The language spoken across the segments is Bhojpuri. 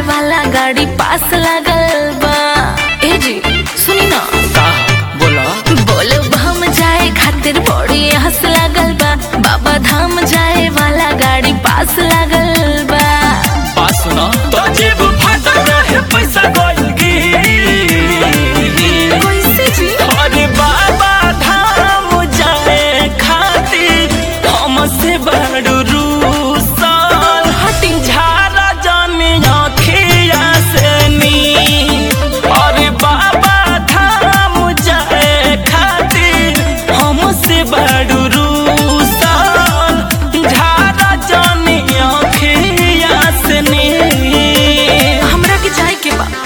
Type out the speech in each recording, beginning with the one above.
वाला गाड़ी पास लागल बा ए जी सुनी ना का बोला बोलो हम जाए खातिर बड़ी हंस लागल बा बाबा धाम जाए वाला गाड़ी पास लागल बा बात सुना तो जेब फाटल रहे पैसा गइल की कैसे जी अरे बाबा धाम जाए खातिर हमसे बड़ रूसल हटिंग झारा जाने अखिया से नी अरे बाबा धाम जाए खातिर हमसे बड़ रूसल झारा जाने अखिया से नी हमरा के जाए के बा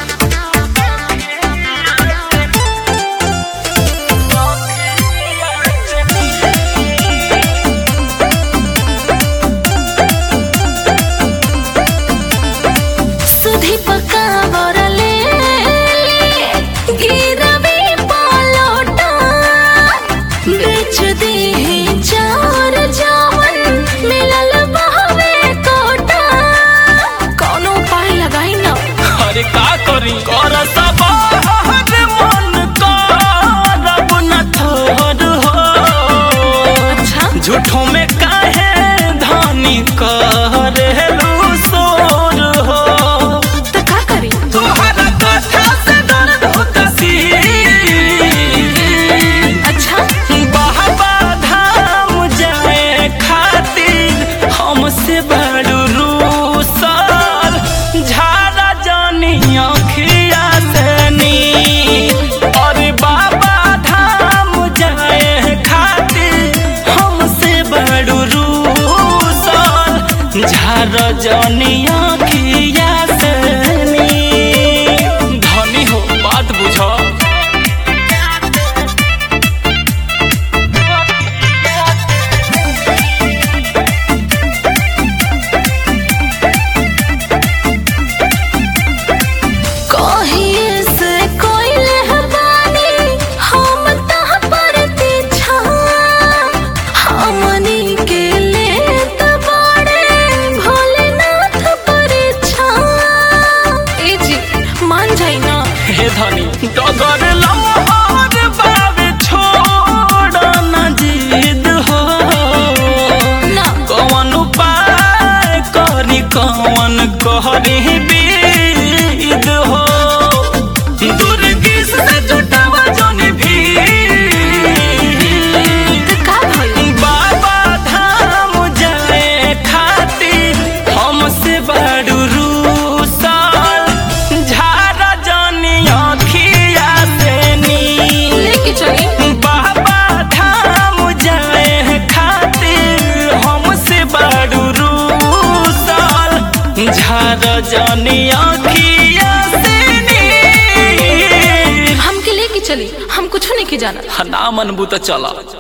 सुधी पका बरले गिरवी पलोटा बेच दी चार जावन मिलल बहवे कोटा कौनो उपाय लगाई ना अरे का करी कर सब हर मन करब न थोर हो अच्छा झूठों में काहे धानी करेलू सोर हो तो का करी तोहरा कथा से दर्द होता सी अच्छा बाबा धाम जाए खातिर हमसे बड़ रूसल झारा जानी अखिया से नी अरे बाबा धाम जाए खातिर हमसे बड़ रूसल झारा जानी अखिया से नी धनी हो बात बुझो कहिए से कोई लहबानी हम तह पर छा हमनी के लेत बड़े भोलेनाथ पर छा ए जी मान जाई ना हे धनी डगर लमहर बाबे छोड़ न जिद हो ना कौन उपाय करी कौन कहरी बीद हो दुर्गिस से जुटावा जौनी भी तो का भइल बाबा धाम जाए खातिर हमसे बड़ रूसल झारा जानी अखिया से नी लेके चली बाबा धाम जाए खातिर हमसे बड़ रूसल झारा जानी अखिया से नी हमके लेके चली हम कुछ नहीं के जाना ना मनबू तो चला